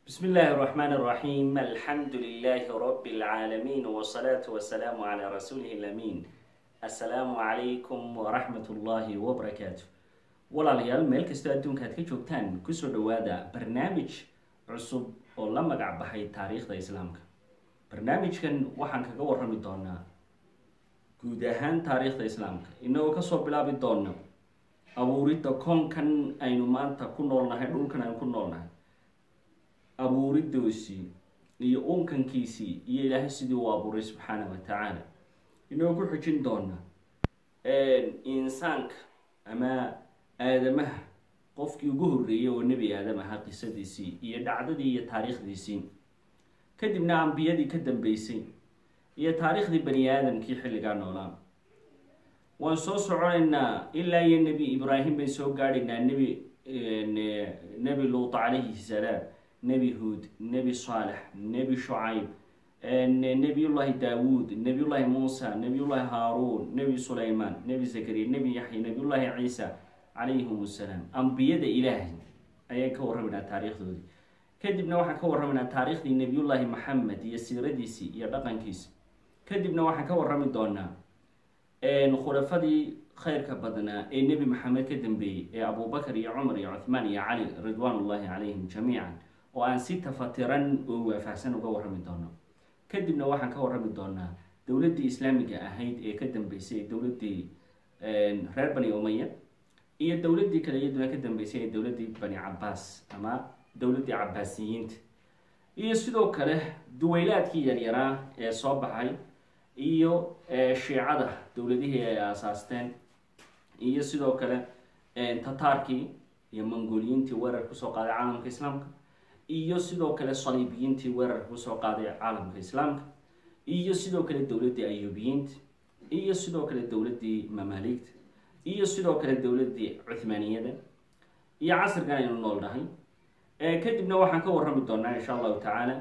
بسم الله الرحمن الرحيم الحمد لله رب العالمين والصلاة والسلام على رسوله الأمين السلام عليكم ورحمة الله وبركاته walaalayaal meel kastoo adduunka aad ka joogtaan kusoo dhawaada barnaamij cusub oo la magac baxay taariikhda islaamka barnaamijkan waxaan kaga warrami doonaa guud ahaan taariikhda islaamka inagoo kasoo bilaabi doona abuuridda koonkan aynu maanta ku noolnahay dhulkan aynu ku noolnahay abuuridoosii iyo unkankiisii iyo ilaahay sidii uu abuuray subxaana wa tacaala inagoo ku xujin doona insaanka ama aadamaha qofkii ugu horreeyay oo nebi aadam ahaa qisadiisii iyo dhacdadii iyo taariikhdiisii kadibna ambiyadii ka dambeysay iyo taariikhdii bani aadamkii xilligaa noolaa waan soo soconaynaa ilaa iyo nebi ibraahim bayn soo gaadhaynaa nebi nebi luut calayhi salaam nebi huud nebi saalex nebi shucayb nebiyullaahi daawuud nebiyullaahi muusa nebiyullaahi haaruun nebi sulaymaan nebi zakariya nebi yaxya nebiyullaahi ciisa calayhim assalaam ambiyada ilaahay ayaan ka warramaynaa taariikhdoodii kadibna waxaan ka warramaynaa taariikhdii nebiyullaahi maxamed iyo siiradiisii iyo dhaqankiisi kadibna waxaan ka warrami doonaa khulafadii khayrka badnaa ee nebi maxamed ka dambeeyey ee abubakar iyo cumar iyo cuthmaan iyo cali ridwaan ullaahi calayhim jamiican oo aan si tafatiran oo waafahsan uga warrami doono kadibna waxaan ka warrami doonaa dowladdii islaamiga ahayd ee ka dambeysay ee dowladdii reer bani umaya iyo dowladdii kale iyaduna ka dambeysay ee dowladdii bani cabaas ama dowladdii cabaasiyiinta iyo sidoo kale duweylaadkii yaryaraa ee soo baxay iyo shiicada dowladihii ay aasaasteen iyo sidoo kale tataarkii iyo mongoliyiintii weerar kusoo qaaday caalamka islaamka iyo sidoo kale saliibiyiintii weerarka kusoo qaaday caalamka islaamka iyo sidoo kale dowladdii ayuubiyiinta iyo sidoo kale dowladdii mamaaligta iyo sidoo kale dowladdii cuthmaaniyada iyo casrigan aynu nool nahay kadibna waxaan ka warrami doonaa insha allahu tacaala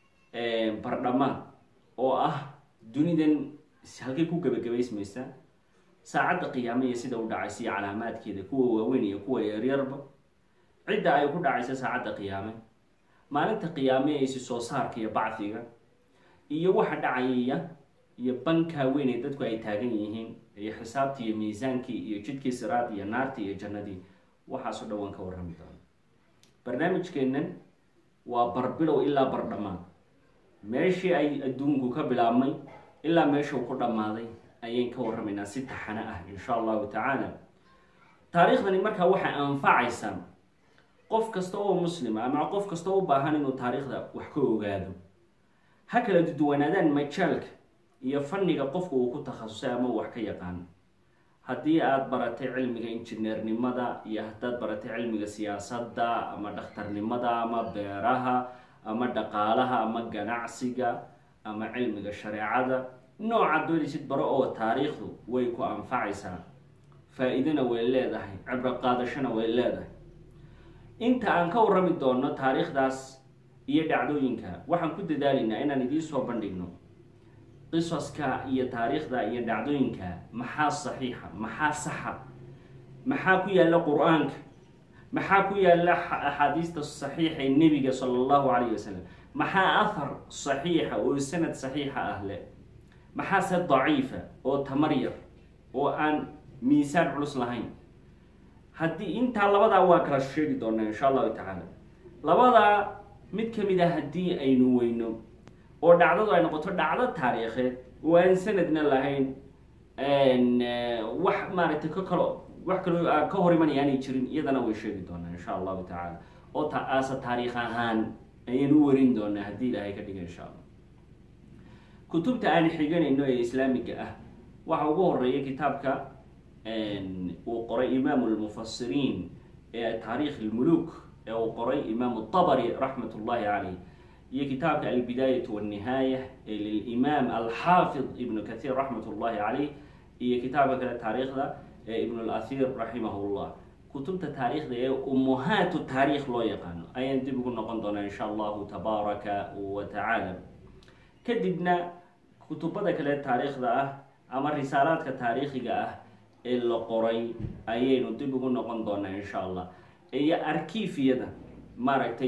bardhamaan oo ah dunidan halkay ku gebagabaysmaysa saacadda qiyaame iyo sida u dhacaysa iyo calaamaadkeeda kuwa waaweyn iyo kuwa yaryarba cidda ay ku dhacaysa saacadda qiyaame maalinta qiyaame ee isi soo saarka iyo bacdiga iyo waxa dhacayaya iyo bankaa weyn ee dadku ay taagan yihiin iyo xisaabtii iyo miisaankii iyo jidkii siraad iyo naartii iyo jannadii waxaasoo dhan waan ka warrami doona barnaamijkeennan waa barbilow ilaa bardhamaan meeshii ay adduunku ka bilaabmay ilaa meeshuu ku dhammaaday ayaan ka warramaynaa si taxano ah insha allahu tacaala taariikhdani markaa waxay anfacaysaa qof kasta oo muslima ama qof kasta oo u baahan inuu taariikhda wax ka ogaado ha kala duwanaadaan majaalka iyo fanniga qofku uu ku takhasusay ama wax ka yaqaan haddii aada baratay cilmiga injineernimada iyo haddaad baratay cilmiga siyaasadda ama dhakhtarnimada ama beeraha ama dhaqaalaha ama ganacsiga ama cilmiga shareecada nooca doonaysid baro oo taariikhdu way ku anfacaysaa faa-iidona way leedahay cibro qaadashona way leedahay inta aan ka warrami doono taariikhdaas iyo dhacdooyinka waxaan ku dadaalaynaa inaan idiin soo bandhigno qisaska iyo taariikhda iyo dhacdooyinka maxaa saxiixa maxaa saxa maxaa ku yaalla qur-aanka maxaa ku yaalla axaadiista saxiixa ee nebiga sala allahu calayh wasalam maxaa ahar saxiixa oo sanad saxiixa ah leh maxaase daciifa oo tamar yar oo aan miisaan culus lahayn haddii intaa labadaa waa kala sheegi doonaa insha allahu tacaala labadaa mid ka mid a haddii aynu weyno oo dhacdadu ay noqoto dhacdo taariikheed oo aan sanadna lahayn wax maaragtay ka kalo wax kaloo ka hor imanaya aanay jirin iyadana way sheegi doonaa insha allahu tacaala oo taasa taariikh ahaan ayaynu u warin doonaa haddii ilaahay ka dhiga insha allah kutubta aan xiganayno ee islaamiga ah waxa ugu horeeya kitaabka uu qoray imaamu lmufasiriin ee taariikh lmuluk ee uu qoray imaamu tabari raxmat ullahi caleyh iyo kitaabka albidaayatu walnihaaya ee lilimaam alxaafid ibnu kathiir raxmat ullahi caleyh iyo kitaabka kale taariikhda ee ibn lathir raximahullah kutubta taariikhda ee umuhaatu taariikh loo yaqaano ayaan dib ugu noqon doonaa insha allahu tabaaraka wa tacaala kadibna kutubada kale taariikhda ah ama risaalaadka taariikhiga ah ee la qoray ayaynu dib ugu noqon doonaa insha allah iyo arkiifiyada maaragtay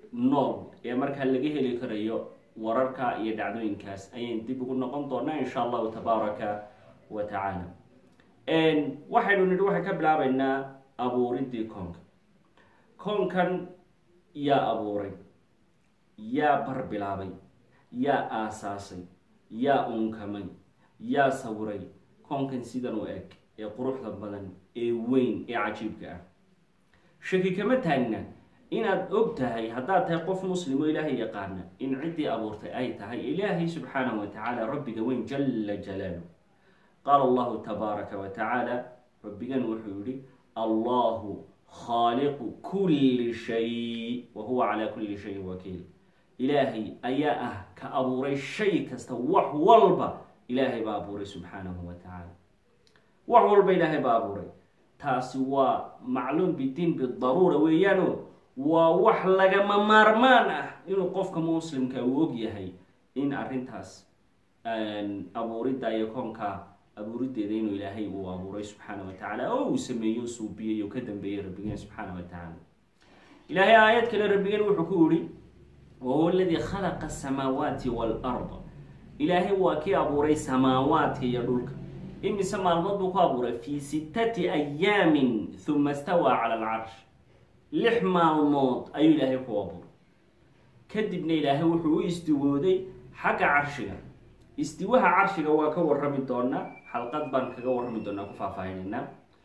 nool ee markaa laga heli karayo wararka iyo dhacdooyinkaas ayaan dib ugu noqon doonaa insha allahu tabaaraka wa tacaala waxaynu nidhi waxay ka bilaabeynaa abuuridii koonka koonkan yaa abuuray yaa bar bilaabay yaa aasaasay yaa unkamay yaa sawiray koonkan sidan u eg ee quruxda badan ee weyn ee cajiibka ah shaki kama taagna inaad og tahay haddaad tahay qof muslim oo ilaahay yaqaana in ciddii abuurtay ay tahay ilaahay subxaanahu wa tacaala rabbiga weyn jala jalaalu qaala allahu tabaaraka wa tacaala rabbigan wuxuu yihi allahu khaaliqu kulli shay wa huwa calaa kulli shayin wakiil ilaahay ayaa ah ka abuuray shay kasta wax walba ilaahay baa abuuray subxaanahu wa tacaala wax walba ilaahay baa abuuray taasi waa macluum bidiin bidaruura weeyaano waa wax lagama maarmaan ah inuu qofka muslimka uu og yahay in arrintaas abuuridda iyo koonka abuuriddeeda inuu ilaahay uu abuuray subxaana wa tacaala oo uu sameeyo suubiyey oo ka dambeeyey rabbigeen subxaana wa tacaala ilaahay aayad kale rabbigeen wuxuu ku yihi wahuwa aladii khalaqa asamaawaati waalarda ilaahay waa kii abuuray samaawaadka iyo dhulka imise maalmood buu ku abuuray fii sittati ayaamin huma stawaa cala alcarsh lix maalmood ayuu ilaahay ku abuuray kadibna ilaahay wuxuu u istiwooday xagga carshiga istiwaha carshiga waa ka warrami doonaa xalqad baan kaga warrami doonaa ku faahfaahineynaa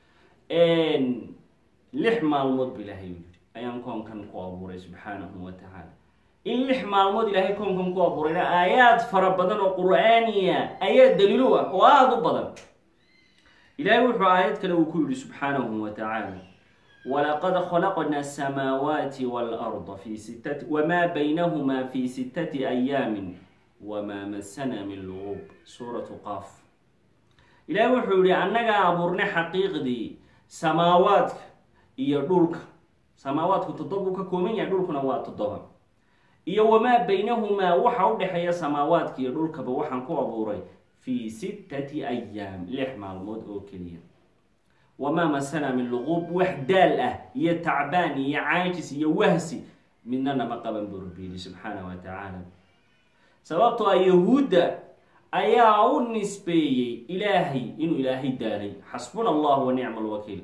lix maalmood bu ilaahay u yidhi ayaan koonkan ku abuuray subxaanahu wa tacaala in lix maalmood ilaahay koonkan ku abuurayna aayaad fara badan oo qur-aaniya ayaa daliilo ah oo aada u badan ilaahay wuxuu aayad kale uu ku yidhi subxaanahu wa tacaala walaqad khalaqna asamaawaati waalarda fi sittati wamaa baynahuma fi sittati ayaamin wamaa masana min luguub suuratu qaaf ilaahay wuxuu yihi annagaa abuurnay xaqiiqdii samaawaadka iyo dhulka samaawaadku toddoba buu ka kooban yahay dhulkuna waa toddoba iyo wamaa baynahumaa waxa u dhexeeya samaawaadka iyo dhulkaba waxaan ku abuuray fii sittati ayaam lix maalmood oo keliya wamaa masana min luquub wax daal ah iyo tacbaan iyo caajis iyo wahsi midna nama qaban buu rabbi yidhi subxaanahu wa tacaala sababtoo a yahuudda ayaa u nisbeeyey ilaahay inuu ilaahay daalay xasbuna allahu wa nicma alwakiil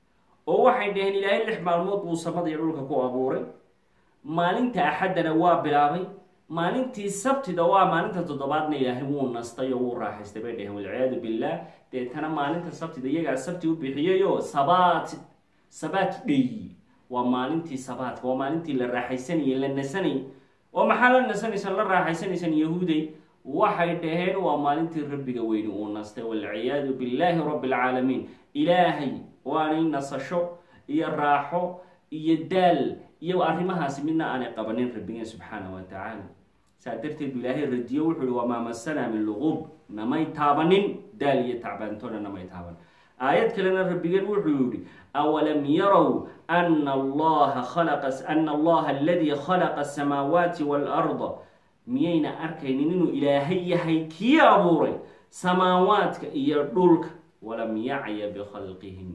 oo waxay dhaheen ilaahay lix maalmood buu samada iyo dhulka ku abuuray maalinta axaddana waa bilaabay maalintii sabtida waa maalinta toddobaadna ilaahay wuu nastay oo wuu raaxaystay bay dhaheen walciyaadu billah deetana maalinta sabtida iyagaa sabti u bixiyayoo sabaat sabaat dhey waa maalintii sabaatka waa maalintii la raaxaysanayay la nasanayay oo maxaa la nasanaysan la raaxaysanaysan yahuuday waxay dhaheen waa maalintii rabbiga weyni uu nastay walciyaadu billaahi rabbi alcaalamiin ilaahay waanay nasasho iyo raaxo iyo daal iyo arrimahaasi midna aanay qabanin rabbigeen subxaana wa tacaala saa darteed bu ilaahay radiyo wuxuu ihi wamaa masana min luquub namay taabanin daal iyo tacbaantoona namay taaban aayad kalena rabbigeen wuxuu yihi awalam yarow ana allaha khalaqa ana allaha aladii khalaqa asamaawaati waalarda miyayna arkaynin inuu ilaahay yahay kii abuuray samaawaadka iyo dhulka walam yacya bikhalqihim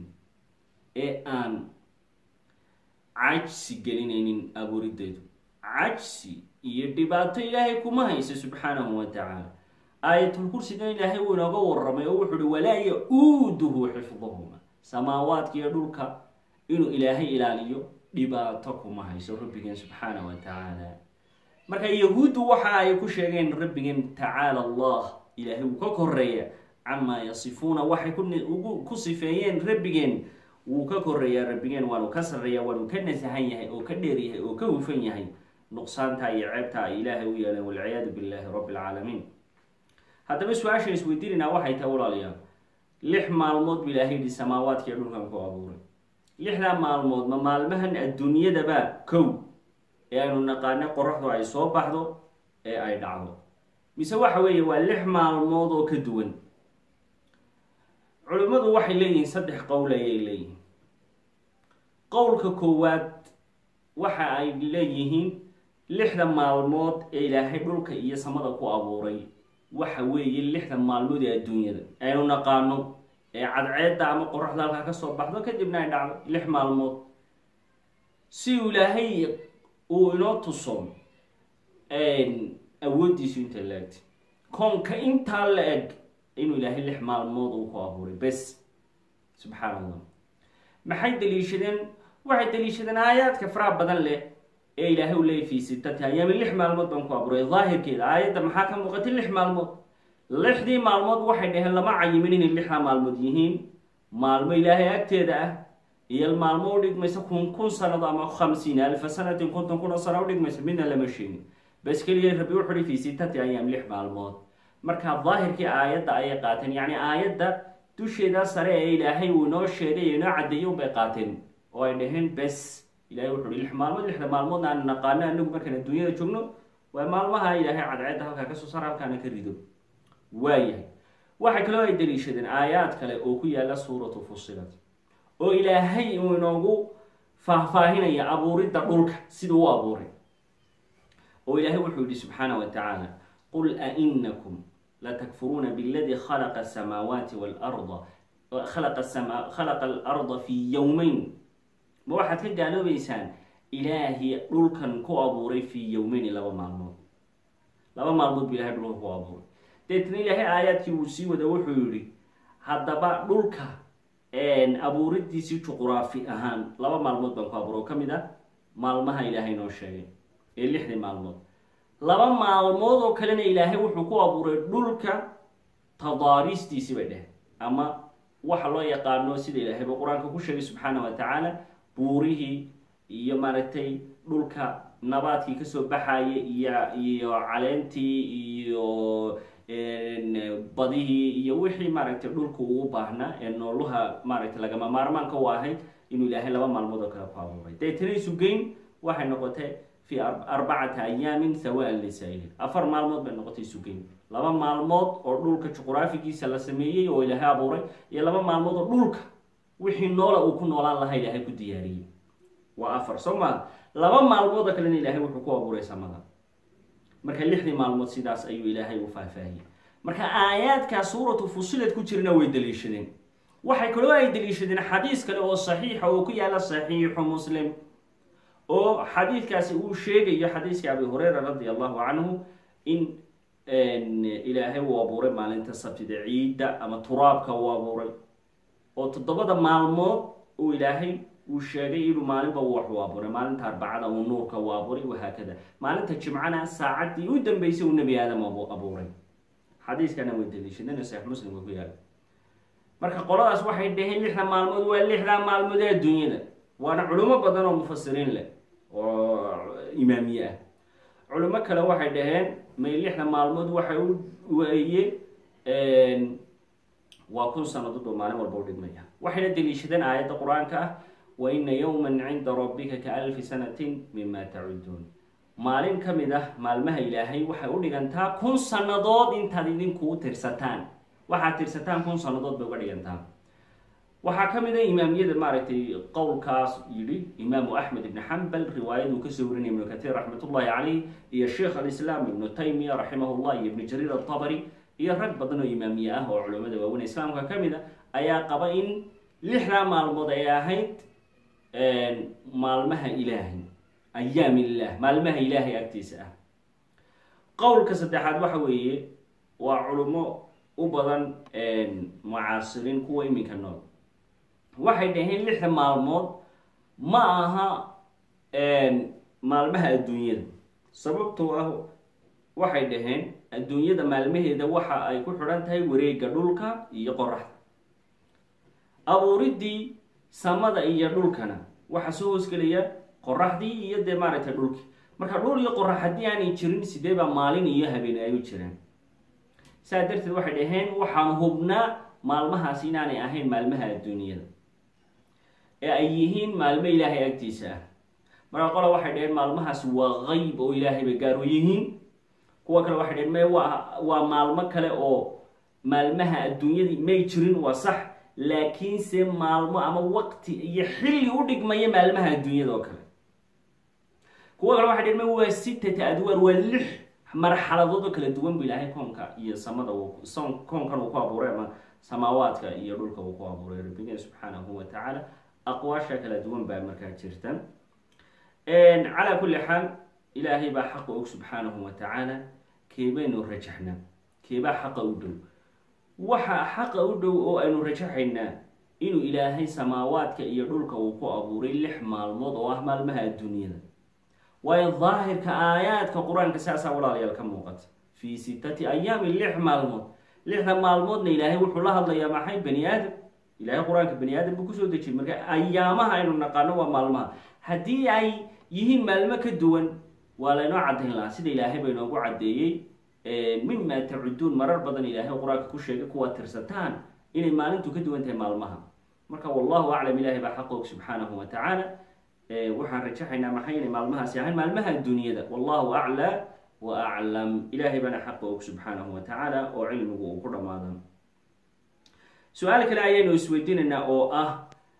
ee aan cajsi gelinaynin abuurideedu cajsi iyo dhibaato ilaahay kuma haysa subxaanahu wa tacaala aayatulkursigan ilaahay wuu inooga waramay oo wuxuu uhi walaa ya-uuduhu xifduhuma samaawaadka iyo dhulka inuu ilaahay ilaaliyo dhibaato kuma hayso rabbigeen subxaana wa tacaala marka yahuuddu waxa ay ku sheegeen rabbigeen tacaala allah ilaahay wuu ka koreeya camaa yasifuuna waxay ku sifeeyeen rabbigeen wuu ka koreeyaa rabbigeen waanu ka sarreeya waanu ka nasahan yahay oo ka dheer yahay oo ka hufan yahay nuqsaanta iyo ceebta ay ilaahay u yeeleen walciyaadu billaahi rabbi alcaalamiin haddaba su-aashan isweydiinaynaa waxay tahay walaalayaal lix maalmood bu ilaahay yihi samaawaadkiiyo dhulkan ku abuuray lixdaa maalmood ma maalmahan adduunyadaba kow ee aynu naqaana qoraxdu ay soo baxdo ee ay dhacdo mise waxa weeye waa lix maalmood oo ka duwan culimmadu waxay leeyihiin saddex qowl ayay leeyihiin qowlka koowaad waxa ay leeyihiin lixda maalmood ee ilaahay dhulka iyo samada ku abuuray waxa weeye lixda maalmood ee adduunyada aynu naqaano ee cadceedda ama qoraxda halkaa kasoo baxdo kadibna ay dhacdo lix maalmood si uu ilaahay uu inoo tuso awooddiisu inta la egtay koonka intaa la eg inuu ilaahay lix maalmood uu ku abuuray bes subxaan allah maxay daliishadeen waxay daliishadeen aayaadka faraha badan leh ee ilaahay u leeyay fii sittati ayaami lix maalmood baan ku abuuray daahirkeeda aayadda maxaa ka muuqatay lix maalmood lixdii maalmood waxay dhaheen lama cayimin inay lixdaa maalmood yihiin maalmo ilaahay agteeda ah iyo maalmo u dhigmaysa kun kun sanado ama khamsiina alfa sanatin konton kun oo sana udhigmaysa midna lama sheegin bas keliya rabbi wuxu uhi fii sittati ayaam lix maalmood marka daahirkii aayadda ayay qaateen yacni aayadda dusheeda sare ee ilaahay uu inoo sheegay ee inoo caddeeyay unbay qaateen oo ay dhaheen bes ilahay wuxu uhi lix maalmood lixda maalmoodna aan naqaano anagu markaan adduunyada joogno waa maalmaha ilaahay cadceedda halkaa kasoo sar halkaana ka rido waayahay waxaa kaloo ay daliishadeen aayaad kale oo ku yaala suuratu fusilat oo ilaahay uu inoogu faahfaahinaya abuuridda dhulka siduu u abuuray oo ilaahay wuxuu yihi subxaana wa tacaala qul ainakum latakfuruuna bاladii khalaqa asamaawaati wاlarda khalaqa sama khalaqa alarda fii yowmeyn ma waxaad ka gaaloobeysaan ilaahi dhulkan ku abuuray fii yowmeyni laba maalmood laba maalmood buu ilahay dhulka ku abuuray deetna ilaahay aayaadkii uu sii wada wuxuu yihi haddaba dhulka abuuridiisii juquraafi ahaan laba maalmood baan ku abuuray oo ka mid ah maalmaha ilaahay noo sheegay ee lixdii maalmood laba maalmood oo kalena ilaahay wuxuu ku abuuray dhulka tadaariistiisii bay dheh ama waxa loo yaqaano sida ilaahayba qur-aanka ku sheegay subxaana wa tacaala buurihii iyo maaragtay dhulka nabaadkii kasoo baxaya iyo iyo caleentii iyo badihii iyo wixii maaragtay dhulka uu baahnaa ee nooluha maaragtay lagama maarmaanka u ahayd inuu ilaahay laba maalmood oo kale ku abuuray deetana isugeyn waxay noqotay fi arbacata ayaamin sawaan lisaa'ilin afar maalmood bay noqotay isugeyn laba maalmood oo dhulka juquraafigiisa la sameeyey oo ilaahay abuuray iyo laba maalmood oo dhulka wixii noola uu ku noolaan lahaa ilaahay ku diyaariyey waa afar soo maa laba maalmood oo kalena ilaahay wuxuu ku abuuray samada marka lixdii maalmood sidaas ayuu ilaahay u faahfaahiyey marka aayaadkaa suuratu fusilad ku jirana way daliishadeen waxay kaloo ay daliishadeen xadiis kale oo saxiixa oo ku yaala saxiixu muslim oo xadiidkaasi uu sheegayo xadiiska abi hureyra radi allahu canhu in ilaahay uu abuuray maalinta sabtida ciidda ama turaabka uu abuuray oo toddobada maalmood uu ilaahay uu sheegay inuu maalinba wax u abuuray maalinta arbacada uu nuurka u abuuray wahaakada maalinta jimcana saacaddii u dambeysay uu nebi aadam abuuray xadiiskana way daliishadeen saxiix muslimka ku yaala marka qoladaas waxay dhaheen lixda maalmood waa lixdaa maalmood ee adduunyada waana culimo badan oo mufasiriin leh oo imaamiye ah culimo kale waxay dhaheen may lixda maalmood waxay u weeye waa kun sanadood oo maalin walba u dhigmaya waxayna daliishadeen aayadda qur-aanka ah wa ina yowman cinda rabbika ka alfi sanatin mima tacuduun maalin ka mid ah maalmaha ilaahay waxay u dhigantaa kun sannadood intaad idinku tirsataan waxaad tirsataan kun sannadood bay uga dhigantaa waxaa ka mid a imaamiyada maaragtay qowlkaas yidhi imaamu axmed ibni xambal riwaayad uu kasoo warinaya ibnu katiir raxmatullahi caleyh iyo sheikh alislaam ibnu taymiya raximahullah iyo ibnu jariir altabari iyo rag badan oo imaamiye ah oo culimmada waaweyn islaamka ka mid a ayaa qaba in lixdaa maalmood ay ahayd maalmaha ilaahay ayaam illah maalmaha ilaahay agtiisa ah qowlka saddexaad waxa weeye waa culimo u badan mucaasiriin kuwa iminka nool waxay dhaheen lixda maalmood ma aha maalmaha adduunyada sababtoo ah waxay dhaheen adduunyada maalmaheeda waxa ay ku xidhan tahay wareega dhulka iyo qoraxda abuuriddii samada iyo dhulkana waxaa soo hoosgelaya qoraxdii iyo dee maaragtay dhulkii marka dhul iyo qorax haddii aanay jirin sidee baa maalin iyo habeen ay u jiraan saa darteed waxay dhaheen waxaan hubnaa maalmahaas inaanay ahayn maalmaha adduunyada ee ay yihiin maalmo ilaahay agtiisa ah marka qola waxay dhaheen maalmahaas waa qeyb oo ilaahay bay gaar u yihiin kuwa kale waxay dhaheen may waa waa maalmo kale oo maalmaha adduunyadii may jirin waa sax laakiinse maalmo ama waqti iyo xilli u dhigmaya maalmaha adduunyada oo kale kuwa kale waxay dhaheen may waa sittata adwaar waa lix marxaladood oo kala duwan bu ilaahay koonka iyo samada koonkan uu ku abuuray ama samaawaadka iyo dhulka uu ku abuuray rabbigeen subxaanahu wa tacaala aqwaasha kala duwan baa markaa jirta calaa kulli xaal ilaahay baa xaqa og subxaanahu wa tacaala keebaynu rajaxnaa keebaa xaqa u dhow waxa xaqa u dhow oo aynu rajaxaynaa inuu ilaahay samaawaadka iyo dhulka uu ku abuuray lix maalmood oo ah maalmaha adduunyada waayo daahirka aayaadka qur-aanka saasaa walaalayaal ka muuqata fii sittati ayaamin lix maalmood lixda maalmoodna ilaahay wuxuu la hadlayaa maxay bani aadam ilahay qur-aanka bani aadam buu kusoo dejiyay marka ayaamaha aynu naqaano waa maalmaha haddii ay yihiin maalmo ka duwan waa laynoo caddayn lahaa sida ilaahay ba inoogu caddeeyey mima tacuduun marar badan ilaahay qur-aanka ku sheegay kuwaad tirsataan inay maalintu ka duwan tahay maalmaha marka wallahu aclam ilahay baa xaq og subxaanahu wa tacaala waxaan rajaxaynaa maxay inay maalmahaasi ahayn maalmaha dunyada wallahu aclaa wa aclam ilahay baana xaqa og subxaanahu wa tacaala oo cilmigu uu ku dhammaada su-aal kale ayaynu isweydiinaynaa oo ah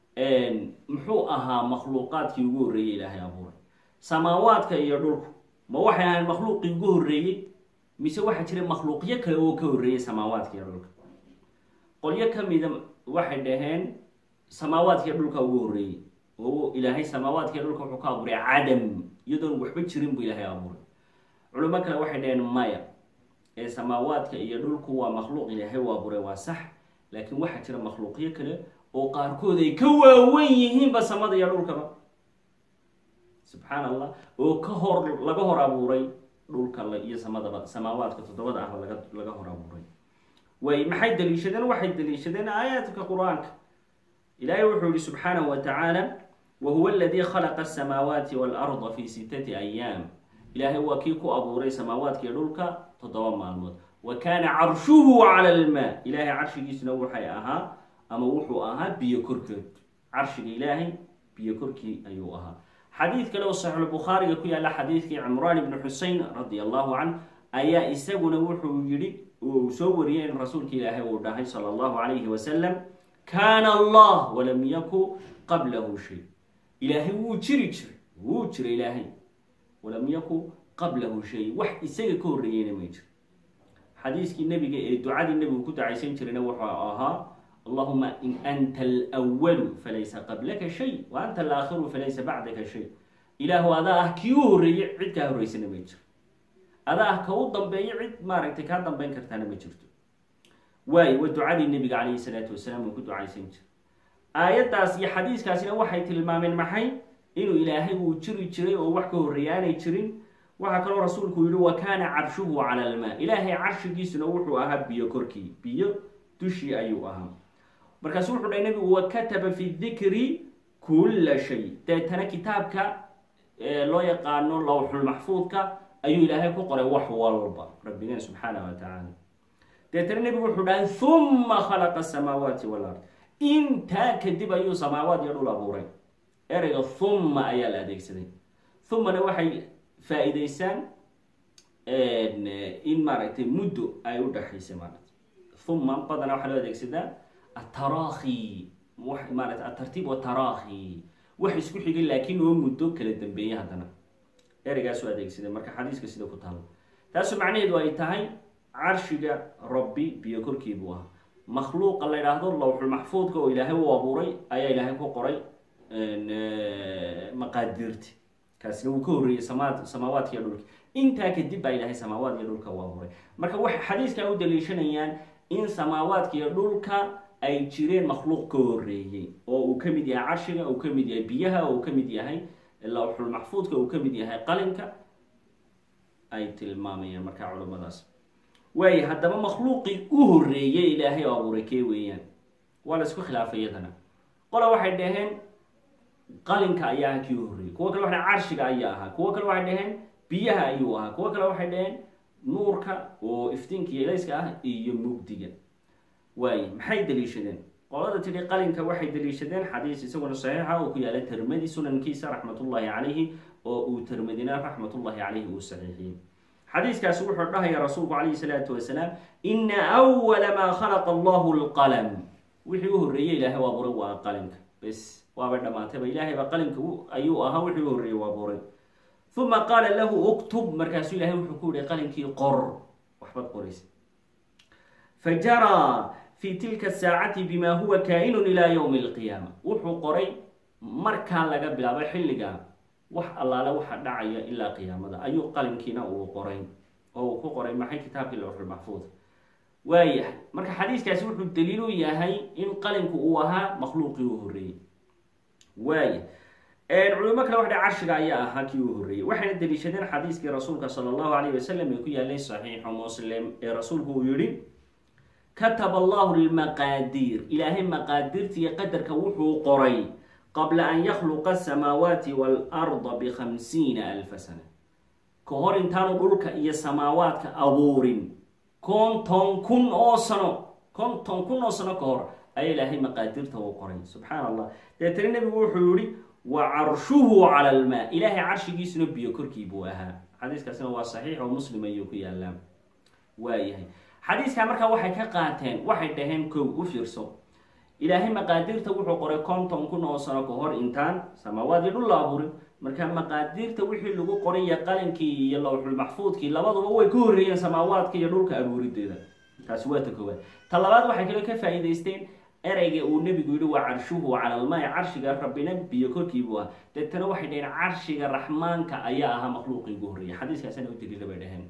muxuu ahaa makhluuqaadkii ugu horreeyey ilaahay abuuray samaawaadka iyo dhulku ma waxay ahayn makhluuqii ugu horreeyey mise waxaa jira makhluuqyo kale oo ka horreeyey samaawaadka iyo dhulka qolyo kamida waxay dhaheen samaawaadkiiyo dhulka ugu horreeyey oo ilaahay samaawaadkiiyo dhulka wuxuu ka abuuray cadam iyadoon waxba jirin buu ilaahay abuuray culimo kale waxay dhaheen maya ee samaawaadka iyo dhulku waa makhluuq ilaahay u abuuray waa sax laakiin waxaa jira makhluuqyo kale oo qaarkood ay ka waawen yihiinba samada iyo dhulkaba subxaan allah oo ka hor laga hor abuuray dhulka iyo samadaba samaawaadka toddobada ahba laga laga hor abuuray way maxay daliishadeen waxay daliishadeen aayaadka qur-aanka ilaahay wuxuu yihi subxaanahu wa tacaala wa huwa aladii khalaqa asamaawaati waalarda fi sittati ayaam ilaahay waa kii ku abuuray samaawaadka iyo dhulka toddoba maalmood wa kaana carshuhu cala almaa ilaahay carshigiisuna waxay ahaa ama wuxuu ahaa biyo korkeed carshiga ilaahay biyo korkii ayuu ahaa xadiid kale oo saxiixulbukhaariga ku yaalla xadiidkii cimraan ibni xusein radia allahu canh ayaa isaguna wuxuu yihi uu soo wariyey in rasuulka ilaahay uu dhahay sala allahu calayhi wasalam kaana allah walam yaku qablahu shay ilaahay wuu jiri jiray wuu jiray ilaahay walam yaku qablahu shay wax isaga ka horreeyeyna may jiro xadiiskii nebiga ee ducadii nebigu ku dacaysan jirayna wuxuu ahaa allahuma in anta alwalu falaysa qablaka shay wa anta alaakhiru falaysa bacdaka shay ilaahu adaa ah kii u horreeyey cid kaa horreysana ma jiro adaa ah ka u dambeeyo cid maaragtay kaa dambeyn kartaana ma jirto waayo waa ducadii nebiga calayhi salaatu wasalaam uu ku ducaysan jira aayaddaas iyo xadiiskaasina waxay tilmaameen maxay inuu ilaahay uu jiri jiray oo wax ka horreeya aanay jirin waxaa kaloo rasuulku yihi wa kaana carshuhu cala almaa ilaahay carshigiisuna wuxuu ahaa biyo korkii biyo dushii ayuu ahaa markaasu wuxuu dhahay nebigu wa kataba fi dikri kulla shay deetana kitaabka loo yaqaano lowxulmaxfuudka ayuu ilaahay ku qoray wax walba rabbigeen subxaanah wa tacaala deetana nebigu wuxuu dhahay huma khalaqa asamaawaati walard intaa kadib ayuu samaawaad iyo dhul abuuray ereyga humma ayaa la adeegsaday humana waxay faa-iideysaan in maaragtay muddo ay u dhexaysay maaragtay humma badanaa waxaa loo adeegsadaa ataraakhi maarata atartiib wataraakhi wax isku xigay laakiin oo muddo kala dambeeyay haddana ereygaasoo adeegsaday marka xadiiska sida ku taalo taasu macnaheedu ay tahay carshiga rabbi biyo korkii buu ahaa makhluuqa la yidhaahdo lowxulmaxfuudka oo ilaahay u abuuray ayaa ilaahay ku qoray maqaadiirti kaasina wuu ka horreeyey sama samaawaadka iyo dhulka intaa kadib baa ilaahay samaawaad iyo dhulka u abuuray marka waxay xadiiskan u daliishanayaan in samaawaadka iyo dhulka ay jireen makhluuq ka horreeyey oo uu ka mid yahay carshiga uu ka mid yahay biyaha oo uu ka mid yahay lowxulmaxfuudka uu ka mid yahay qalinka ay tilmaamayaan markaa culimmadaas waayo haddaba makhluuqii u horreeyey ilaahay oo abuuray kee weeyaan waa la isku khilaafay iyadana qola waxay dhaheen qalinka ayaa aha kii u horreeyey kuwo kale waxay carshiga ayaa ahaa kuwo kale waxay dhaheen biyaha ayuu ahaa kuwo kale waxay dhaheen nuurka oo iftiinka iyo elayska ah iyo mugdiga waaye maxay daliishadeen qolada tidhi qalinka waxay daliishadeen xadiis isaguna saxiixa oo ku yaala termadi sunankiisa raxmatullaahi calayhi oo uu termadina raxmatullaahi calayhi uu saxiixiyey xadiiskaasi wuxuu dhahaya rasuulku calayhi salaatu wasalaam ina awala maa khalaqa allahu lqalam wixii u horreeyey ilaahay u abuuray waa qalinka bes waabay dhammaatayba ilaahay baa qalinka ayuu ahaa wixii u horreeyey u abuuray uma qaala lahu uktub markaasuu ilahay wuxuu ku yihi qalinkii qor waxbaad qoraysa fajaraa fi tilka saacati bima huwa kaa-inun ilaa yowmi alqiyaama wuxuu qoray markaa laga bilaabo xilliga wax allaale waxa dhacaya ilaa qiyaamada ayuu qalinkiina uu qoray oo uu ku qoray maxay kitaabkii lawxulmaxfuud waayahay marka xadiiskaasi wuxuu daliil u yahay in qalinku uu ahaa makhluuqii uu horreeyey waaya culimo kale waxdha carshiga ayaa ahaa kii uu horreeyey waxayna daliishadeen xadiiskii rasuulka sala allahu alayh wasalam ee ku yaalay saxiixu muslim ee rasuulku uu yihi kataba allahu lmaqaadiir ilaahay maqaadirta iyo qadarka wuxuu qoray qabla an yakhluqa asamaawaati waalarda bikhamsiina alfa sana ka hor intaanu dhulka iyo samaawaadka abuurin konton kun oo sano konton kun oo sano ka hor ayaa ilaahay maqaadirta uu qoray subxaan allah deetana nebigu wuxuu yihi wa carshuhu cala almaa ilaahay carshigiisuna biyo korkii buu ahaa xadiiskaasina waa saxiix oo muslim ayuu ku yaalaa waayahay xadiiskaa markaa waxay ka qaateen waxay dhaheen kow u fiirso ilaahay maqaadirta wuxuu qoray konton kun oo sano ka hor intaan samaawaadii dhul la abuurin marka maqaadirta wixii lagu qoray iyo qalinkii iyo lawxulmaxfuudkii labaduba way ka horreeyeen samaawaadka iyo dhulka abuurideeda taasi waa ta koowaad ta labaad waxay kaloo ka faa'iidaysteen ereyga uu nebigu yihi waa carshuhu cala almaai carshiga rabbina biyo korkii buu ah deetana waxay dhaheen carshiga raxmaanka ayaa ahaa makhluuqii ugu horreeyay xadiiskaasina u daliila bay dhaheen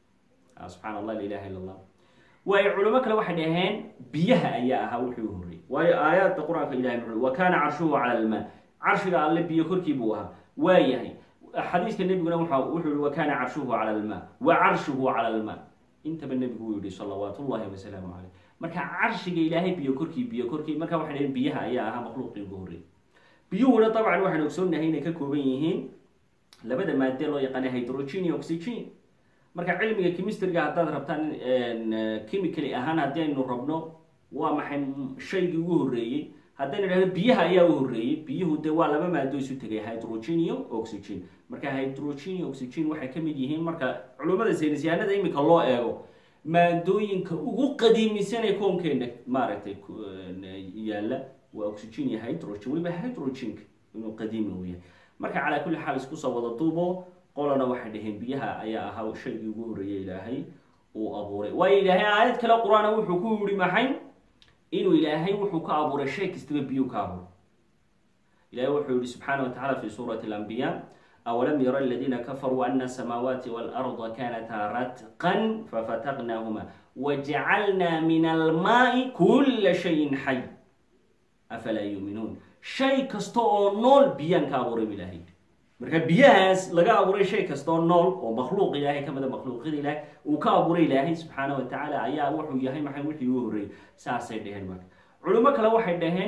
subxaan allah la ilaha illa allah waayo culimo kale waxay dhaheen biyaha ayaa ahaa wixii u horreeyey waayo aayaadda qur-aanka ilahay muxuu wa kaana carshuhu cala almaa carshiga alle biyo korkii buu ahaa waayahay xadiiska nebiguna wuxuu yihi wa kaana carshuhu cala almaa wa carshuhu cala almaa intaba nebigu uu yihi salawaat ullahi wasalaamu caleyh marka carshiga ilaahay biyo korkii biyo korkii marka waxay dhaheen biyaha ayaa ahaa makhluuqii ugu horreeyey biyuhuna dabcan waxaynu ogsoonahay inay ka kooban yihiin labada maadee loo yaqaana hydrogen iyo oxygen marka cilmiga chemistriga haddaad rabtaan chemically ahaan haddii aynu rabno waa maxay shaygii ugu horreeyey haddaynu idhahdo biyaha ayaa u horreeyey biyuhu dee waa laba maado isu tegay hydrogen iyo oxygen marka hydrogen iyo oxygen waxay ka mid yihiin marka culummada saynisyahanada imika loo eego maadooyinka ugu qadiimisanee koonkeena maaragtay yaalla waa oxygen iyo hydrogen weliba hydrogenka inuu qadiimi uu yahay marka calaa kulli xaal isku soo wada duubo qolana waxay dhaheen biyaha ayaa ahaa shaygii ugu horreeyey ilaahay uu abuuray waayo ilaahay aayad kale qur-aana wuxuu ku yihi maxay inuu ilaahay wuxuu ka abuuray shay kastaba biyuu ka abuuray ilahay wuxuu yihi subxaana wa tacala fi suurati alambiya awalam yara aladiina kafaruu ana asamaawaati waalarda kanataa ratqan fafataqnaahuma wajacalnaa min almaai kula shayin xay afalaa yuuminuun shay kasta oo nool biyaan ka abuuray ilaahay marka biyahaas laga abuuray shay kastoo nool oo makhluuq ilaahay ka mida makhluuqyada ilaahay uu ka abuuray ilaahay subxaana wa tacaala ayaa wuxuu yahay maxay wixii u horreeyey saasay dhaheen marka culimo kale waxay dhaheen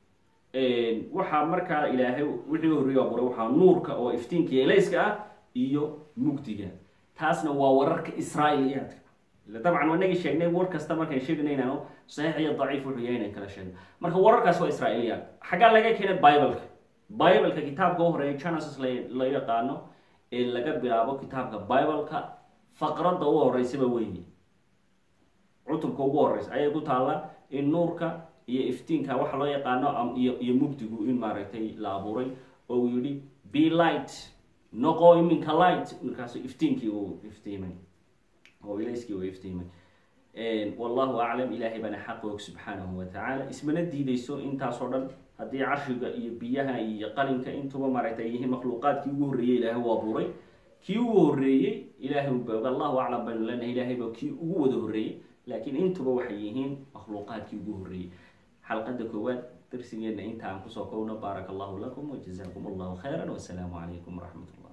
waxaa markaa ilaahay wixii u horreeye abuuray waxaa nuurka oo iftiinka elayska ah iyo mugdiga taasna waa wararka israailiyaadka ila dabcan wanagii sheegnay war kasta markaan sheegna inaanu saxiix iyo daciif wuxuu yahay inaan kala sheegno marka wararkaas waa israailiyaad xaggaa laga keenay bibleka bibleka kitaabka u horeeya genesis la yaqaano ee laga bilaabo kitaabka bibleka faqradda u horeysaba weeye cutubka ugu horeysa ayay ku taalla in nuurka iyo iftiinka waxa loo yaqaano iyo iyo mugdigu in maaragtay la abuuray oo uu yihi be light noqo iminka light markaasu iftiinkii uu iftiimay oo ilayskii uu iftiimay wallahu aclam ilaahay baana xaq og subxaanahu wa tacaala ismana diideyso intaasoo dhan haddii carshiga iyo biyaha iyo qalinka intuba maaragtay yihiin makhluuqaadkii ugu horreeyey ilaahay u abuuray kii ugu horreeyey ilaahay u boog allahu aclam baynu leenahay ilaahay ba kii ugu wada horreeyey laakiin intuba waxay yihiin makhluuqaadkii ugu horreeyey xalqadda koowaad darsigeena inta aan kusoo kowno baaraka allahu lakum wajazaakum allahu khayra wasalaamu calaykum waraxmat ullah